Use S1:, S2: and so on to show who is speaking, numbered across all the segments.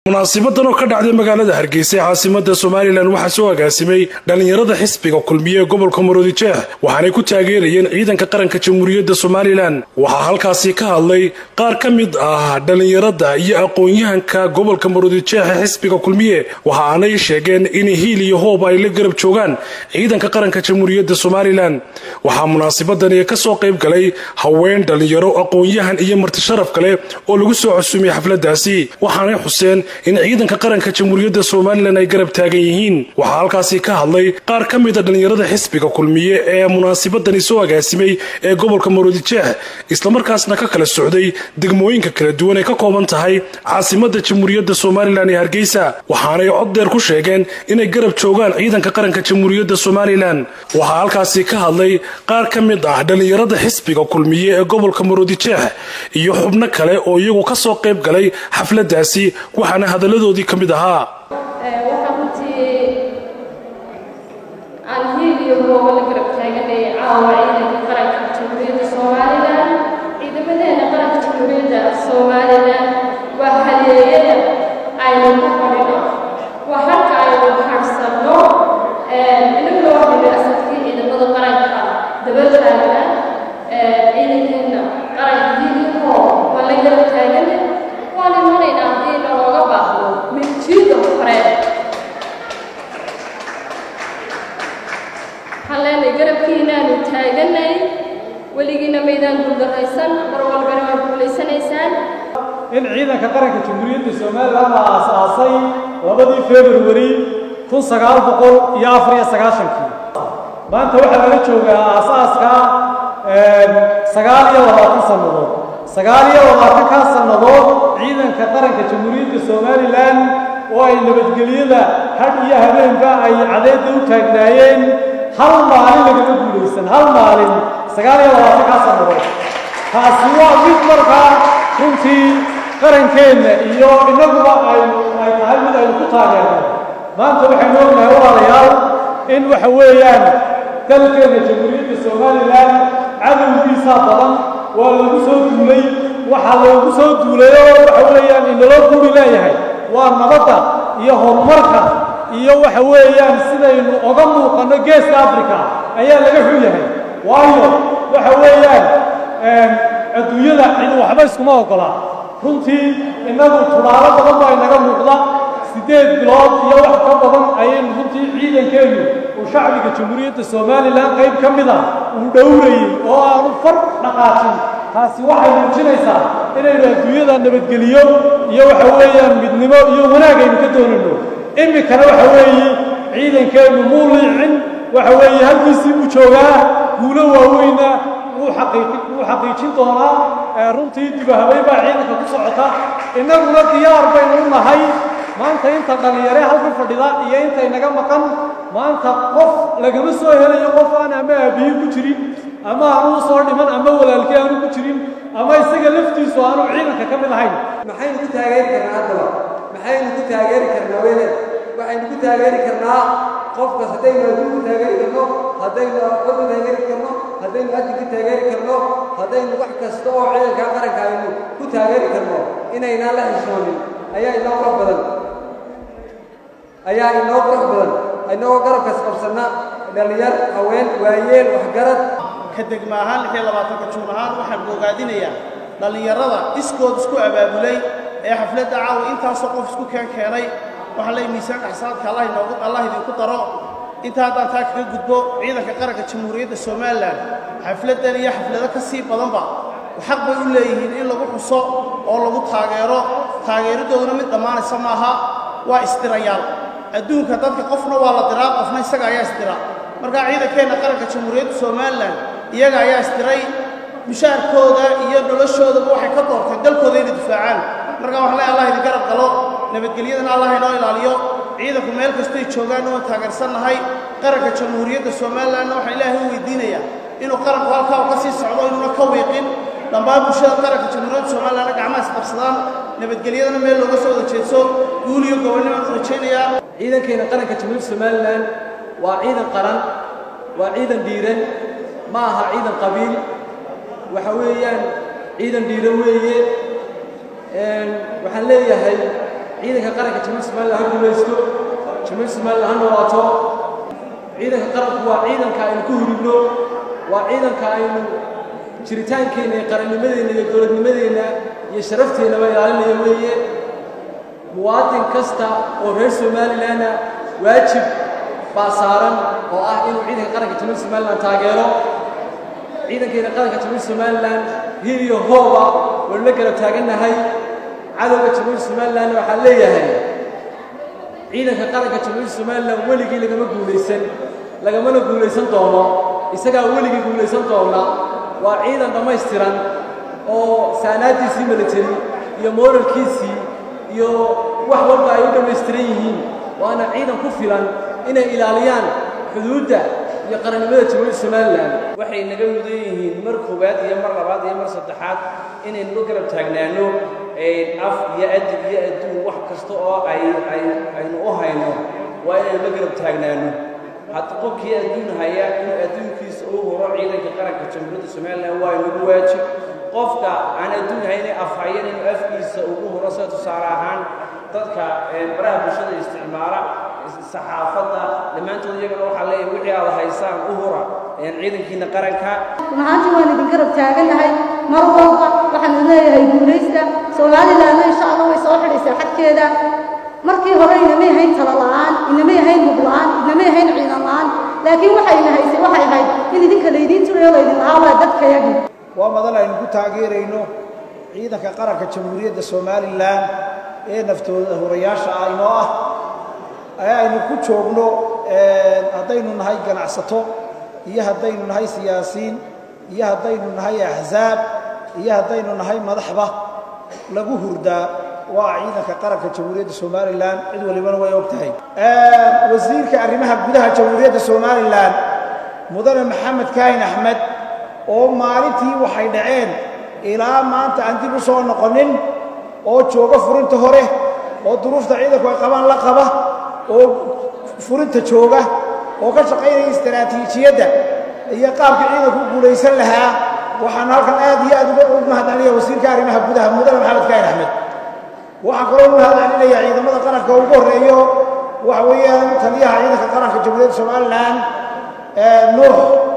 S1: munaasibadan oo ka dhacday magaalada hargeysa ee caasimada somalilan waxaa soo agaasimay dhallinyarada xisbiga kulmiye ee gobolka maroodijeex waxaanay ku taageerayeen ciidanka qaranka jamhuuriyadda somalilan waxaa halkaasi ka hadlay qaar ka mid ah dhallinyarada iyo aqoon-yahanka gobolka maroodijeex ee xisbiga kulmiye waxa aanay sheegeen in hiil iyo hoob ay la garab joogaan ciidanka qaranka jamhuuriyadda somalilan waxaa munaasibadani ka soo qayb galay haween dhallinyaro aqoon-yahan iyo martisharaf kale oo lagu soo cusumay xafladaasi waxaanay xuseen in ciidanka qaranka jamhuuriyadda somalilan ay garab taagan yihiin waxaa halkaasi ka hadlay qaar ka mida dhallinyarada xisbiga kulmiye ee munaasibadani soo agaasimay ee gobolka maroodijeex islamarkaasna ka kala socday degmooyinka kala duwan ay ka kooban tahay caasimada jamhuuriyadda somalilan ee hargeysa waxaanay cod dheer ku sheegeen inay garab joogaan ciidanka qaranka jamhuuriyadda somalilan waxaa halkaasi ka hadlay qaar ka mid ah dhallinyarada xisbiga kulmiye ee gobolka maroodijeex iyo xubno kale oo iyagu ka soo qayb galay xafladaasi waxaana hadalladoodii ka mid ahaa
S2: waxaan runtii aan hiil iyo hooba la garab taaganay caawa ciidanka qaranka jamhuuriyadda somalilan ciidamadeena qaranka jamhuuriyadda somalilan waa haleeyada aynu ku fadhino waa halka aynu harsanno inagoo fadhi asalkii ciidamada qaranka daba taagna ciidankeena qaranka hiil iyo hoob waa la garab taaganay waan imanaynaa haddii nalooga baahdo minjiida hore waxaan leenahay garabkiinaanu taaganay weligiina maydaan guuldarraysan mar walbana waad guulaysanaysaan
S3: in ciidanka qaranka jamhuuriyadda somalilan la aasaasay labadii februari kun sagaal boqol iyo afar iyo sagaashankii maanta waxaa laga joogaa aasaaska sagaal iyo labaatan sannadood sagaal iyo labaatankaa sannadood ciidanka qaranka jamhuuriyadda somalilan oo ay nabadgelyada hadh iyo habeenba ay cadeedda u taagnaayeen hal maalin lagama guulaysan hal maalin sagaal iyo labaatankaa sannadood taasi waa mid markaa runtii qarankeenna iyo innaguba aynu ay tahay mid aynu ku taageerno maanta waxaynu ognahay walaalayaal in waxa weeyaan dalkeenna jamhuuriyadda somalilan cadowgiisaa badan waa lagu soo duulay waxaa loogu soo duulay oo waxa weeyaan inaloo guri leeyahay waa nabadda iyo horumarka iyo waxa weeyaan sidaynu oga muuqanno geeska africa ayaa laga xun yahay waayo waxa weeyaan adduunyada cid waxba iskuma ogola runtii innagu tudaalo badan baa inaga muuqda siddeed bilood iyo wax ka badan ayaynu runtii ciidankeennu uu shacbiga jamhuuriyadda somalilan qayb ka mid a uu dhowrayey oo aanu far dhaqaajin taasi waxay muujinaysaa inaynu adduunyada nabadgeliyo iyo waxa weeyaan midnimo iyo wanaag aynu ka doonayno iminkana waxa weeye ciidankeennu muu liicin waxa weeye halkiisii buu joogaa guulo waaweyna wuu xaqiijin doonaa runtii dibahabeyn baa ciidanka ku socota innaguna diyaar baynu u nahay maanta inta dhallinyare halka fadhida iyo inta inaga maqan maanta qof lagama soo helayo qof aan ama aabiye ku jirin ama aanu soo dhiman ama walaalkii aanu ku jirin ama isaga laftiisu aanu ciidanka ka mid ahayn
S4: maxaynu ku taageeri karnaa haddaba maxaynu ku taageeri karnaa weyne waxaynu ku taageeri karnaa qofkas haddaynu adduun ku taageeri karno haddaynu aqoon ku taageeri karno haddaynu adin ku taageeri karno haddaynu wax kasta oo ciidanka qaranka aynu ku taageeri karno inaynaan la xishoonin ayaa inoo qurux badan ayaa inoo qurux badan inagoo garabkas qabsanna dhallinyar haween waayeel waxgarad
S5: ka degma ahaan lix iyo labaatanka juun ahaan waxaan bogaadinayaa dhallinyarada iskood isku abaabulay ee xafladda caawa intaasoo qof isku keen keenay waxaa leey miisaanka xasaadka allah inoogu allah idinku daro inta haddaan taa kaga gudbo ciidanka qaranka jamhuuriyadda somalilan xafladdan iyo xaflado ka sii badanba xaq bay u leeyihiin in lagu xuso oo lagu taageero taageeradooduna mid dhammaanaysa maaha waa isdirayaal adduunka dadka qofna waa la diraa qofna isaga ayaa isdira markaa ciidankeenna qaranka jamhuuriyadda somalilan iyaga ayaa isdiray mushaarkooda iyo noloshoodaba waxay ka doorteen dalkooda inay difaacaan markaa waxaan leey allah idin garab galo nabadgelyadana allah inoo ilaaliyo ciidanku meel kastay joogaan waan taageersannahay qaranka jamhuuriyadda somalilanna waxaan ilaahay u weydiinayaa inuu qaranku halkaa u ka sii socdo inuuna ka wiiqin dhammaan bulshada qaranka jamhuuriyadda somalilanna gacmaha isqabsadaan nabadgelyadana meel looga soo wada jeedso guul iyo gobonnimaan u rajaynayaa
S4: ciidankeena qaranka jamhuuriyadda somalilan waa ciidan qaran waa ciidan dhiiran ma aha ciidan qabiil waxa weeyaan ciidan dhiiran weeye waxaan leeyahay ciidanka qaranka jamhuuriyadda somalilan ha guulaysto jamhuuriyadda somalilan ha noolaato ciidanka qaranku waa ciidanka aynu ku huribno waa ciidanka aynu jiritaankeenna iyo qarannimadeenna iyo dowladnimadeenna iyo sharafteenaba ilaalinaya weeye muwaadin kasta oo reer somalilanna waajib baa saaran oo ah inuu ciidanka qaranka jamhuuriyadda somalilan taageero ciidankeena qaranka jamhuuriyadda somalilan hil iyo hooba waynu la garab taagannahay cadowga jamhuuriyadda somalilanna waxaan leeyahay ciidanka qaranka jamhuuriyadda somalilan weligii lagama guulaysan lagamana guulaysan doono isagaa weligii guulaysan doona waa ciidan dhammaystiran oo saanaadiisii military iyo mooralkiisii iyo wax walba ay u dhammaystiran yihiin waana ciidan ku filan inay ilaaliyaan xuduudda iyo qarannimada jamhuuriyadda somalilan
S6: waxay naga mudan yihiin mar koowaad iyo mar labaad iyo mar saddexaad inaynu la garab taagnaano af iyo adib iyo adduun wax kasta oo ay ay aynu u hayno waa inaynu la garab taagnaano hadda qofkii adduun haya inuu adduunkiisa u huro ciidanka qaranka jamhuuriyadda somalilan waa inagu waajib qofka aan adduun hayne af hayan inuu afkiisa ugu huro sida tusaale ahaan dadka baraha bulshada isticmaala saxaafadda dhammaantood iyagana waxaa leeyahay wixii aad haysaan u hura ciidankiina qaranka
S7: mahaantii waan idin garab taagannahay mar walba waxaan leeyahay guulaysta soomalilanna insha allah way soo xidhaysaa xadkeeda markii hore inamay ahayn tala la'aan inamay ahayn hub la'aan inamay ahayn ciidan la'aan laakiin waxayna haysay waxay ahayd in idinka laydiin turayo laydin lahaa waa dadkayagii
S8: waa madal aynu ku taageerayno ciidanka qaranka jamhuuriyadda somalilan ee naftooda hurayaasha ah inoo ah ee aynu ku joogno haddaynu nahay ganacsato iyo haddaynu nahay siyaasiin iyo haddaynu nahay axsaab iyo haddaynu nahay madaxba lagu hurdaa waa ciidanka qaranka jamhuuriyadda somalilan cid walibana way og tahay wasiirka arrimaha gudaha jamhuuriyadda somalilan mudane maxamed kaahin axmed oo maalintii waxay dhaceen ilaa maanta aan dib u soo noqonin oo jooga furinta hore oo duruufta ciidanku ay qabaan la qaba oo furinta jooga oo ka shaqaynaya istaraatiijiyadda iyo qaabka ciidanku u guulaysan lahaa waxaan halkan aad iyo aad uga mahadcelinaya wasiirka arrimaha gudaha mudane maxamed kaahin axmed waxaan kaloo u mahadcelinaya ciidamada qaranka ugu horreeyo waxa weeyaan taliyaha ciidanka qaranka jamhuuriyadda somalilan nuux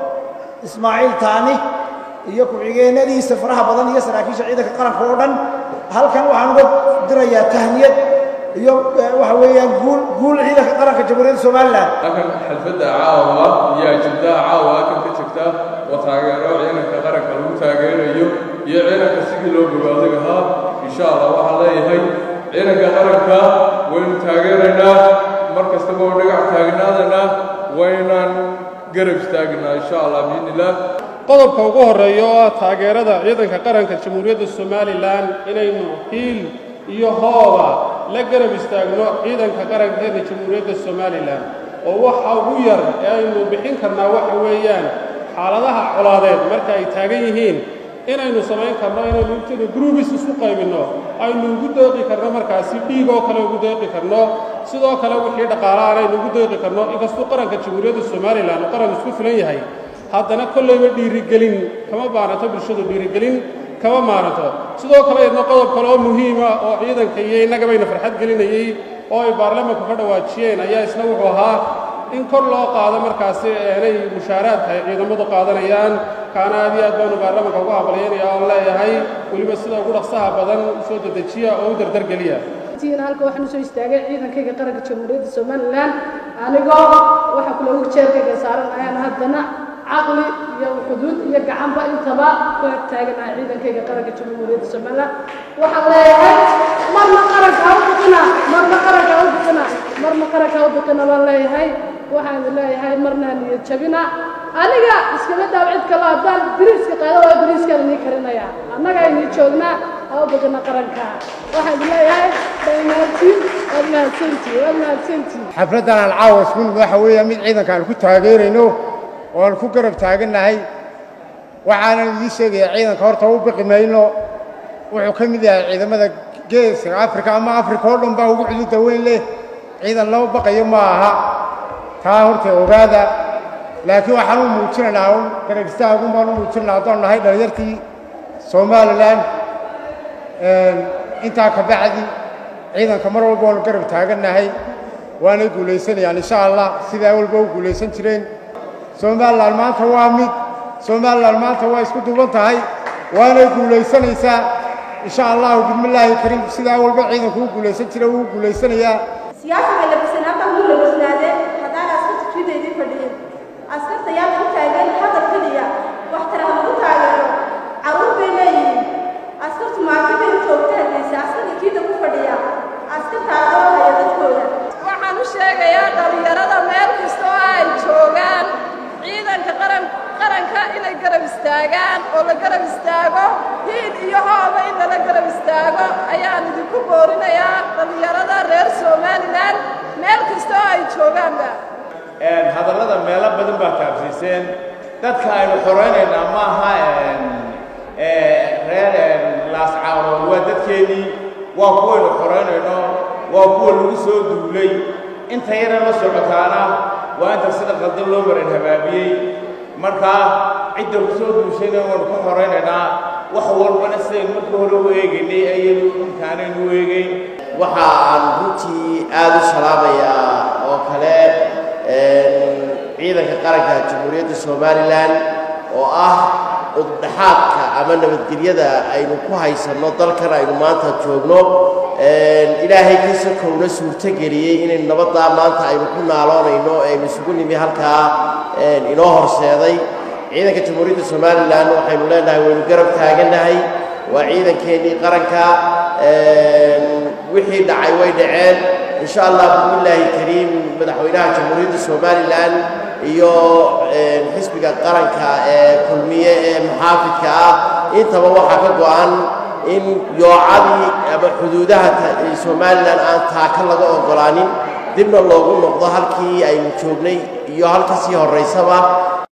S8: ismaaciil taani iyo ku-xigeenadiisa faraha badan iyo saraakiisha ciidanka qaranka oo dhan halkan waxaan uga dirayaa tahniyad iyo waxa weeyaan guul guul ciidanka qaranka jamhuuriyadda somalilan
S9: halkan xalfadda caawa iyo ajibdaha caawa halkan ka jirta oo taageero ciidanka qaranka lagu taageerayo iyo ciidanka sidii loo bogaado lahaa insha allah waxaan leeyahay ciidanka qaranka waynu taageeraynaa mar kastaba oo dhagax taagnaadana waynaan garab istaagnaa insha allah biidni illah
S10: qodobka ugu horreeya oo ah taageerada ciidanka qaranka jamhuuriyadda somalilan inaynu hiil iyo hooba la garab istaagno ciidanka qarankeena jamhuuriyadda somalilan oo waxa ugu yar ee aynu bixin karnaa waxa weeyaan xaaladaha colaadeed marka ay taagan yihiin inaynu samayn karno inaynu intaynu gruubis isu qaybinno aynu ugu deeqi karno markaasi dhiig oo kale ugu deeqi karno sidoo kale wixii dhaqaalahaan aynu ugu deeqi karno inkastuu qaranka jamhuuriyadda somalilan uu qaran isku filan yahay haddana kollayba dhiirigelin kama maarato bulshadu dhiirigelin kama maaranto sidoo kale idna qodob kale oo muhiima oo ciidanka iyo innagabayna farxad gelinayey oo ay baarlamanku ka dhawaajiyeen ayaa isna wuxuu ahaa in kor loo qaado markaasi inay mushaaraadka ay ciidamadu qaadanayaan kaana aad iyo aad baanu baarlamanka ugu hambalyaynaya oon leeyahay weliba sida ugu dhaqsaha badan soo dedejiya oo u dardargeliya
S2: halka waxaan usoo istaagay ciidankayga qaranka jamhuuriyadda somalilan anigoo waxa kule ugu jeerkayga saaran ayaan haddana caqli iyo xuduud iyo gacanba intaba ku ag taaganahay ciidankayga qaranka jamhuuriyadda somalilan waxaan leeyahay marna qaranka ha u biqina marna qaranka ha u biqina marna qaranka ha u biqina baan leeyahay waxaan leeyahay marna niyad jabina aniga iskama daaw cid kale haddaan diriiska qaado waa diriiskaan inii karinaya annaga inii joognaa ha u biqina qaranka waxaan leeyahay dhammaantiin waad mahadsantii waad mahadsantii
S11: xafladdan aan caawa isku nimid waxa weeya mid ciidanka aan ku taageerayno oo aan ku garab taagannahay waxaanan idiin sheegayaa ciidanka horta u biqi mayno wuxuu ka mid yahay ciidamada geeska afrika ama afrika oo dhan baa ugu xuduudda weyn leh ciidan lama baqayo ma aha taa horta ogaada laakiin waxaan u muujinaynaa un garab istaagun baan u muujinaynaa haddaan nahay dhallinyartii somalilan intaa ka bacdi ciidanka mar walba waanu garab taagannahay waanay guulaysanayaan insha allah sidaa walba u guulaysan jireen somalilan maanta waa mid somalilan maanta waa isku duuban tahay waanay guulaysanaysaa insha allahu bismillaahi kariim sidaa walba ciidanku u guulaysan jira wuu guulaysanayaa
S12: siyaasiga labisan halkan wuu labisnaadee haddaan askarta jidaydii fadhiyin askarta yaa lagu taagan hadal keliya wax tara ha lagu taageero carruur bay leeyihiin askartu maalin bay joogta hadlaysa askarta jiida ku fadhiya askarta adoo haya dadkooda
S2: waxaan u sheegayaa dhallinyarada meel kasta oo ay joogaan ciidanka qaran qaranka inay garab istaagaan oo la garab istaago hiid iyo hooba in lala garab istaago ayaan idinku boorinayaa dhallinyarada reer somalilan meel kasta oo ay joogaanba
S13: hadallada meelo badan baa taabsiiseen dadka aynu xoraynaynaa maaha reer laascaarood waa dadkeennii waa kuwaynu xoraynayno waa kuwa lagu soo duulay inta yara la socotaana waa inta sida qaldan loo maran habaabiyey markaa cidda ku soo duushayna waanu ka xoraynaynaa wax walbana sidaynu markii hore u eegaynay ayaynu imkaanaynu u eegayn
S14: waxa aan runtii aad u salaamayaa oo kale ciidanka qaranka jamhuuriyadda somalilan oo ah ududhaxaadka ama nabadgelyada aynu ku haysanno dalkan aynu maanta joogno ilaahay ka sokowna suurtogeliyey inaynu nabaddaa maanta aynu ku naaloonayno aynu isugu nimi halkaa inoo horseeday ciidanka jamhuuriyadda somalilan waxaynu leenahay waynu garab taagannahay waa ciidankeennii qaranka wixii dhacay way dhaceen insha allah bismillaahi kariim madaxweynaha jamhuuriyadda somalilan iyo xisbiga qaranka ee kulmiye ee muxaafidka ah intaba waxaa ka go'an in yoocadii ama xuduudaha somalilan aan taaka laga oggolaanin dibna loogu noqdo halkii aynu joognay iyo halka sii horraysaba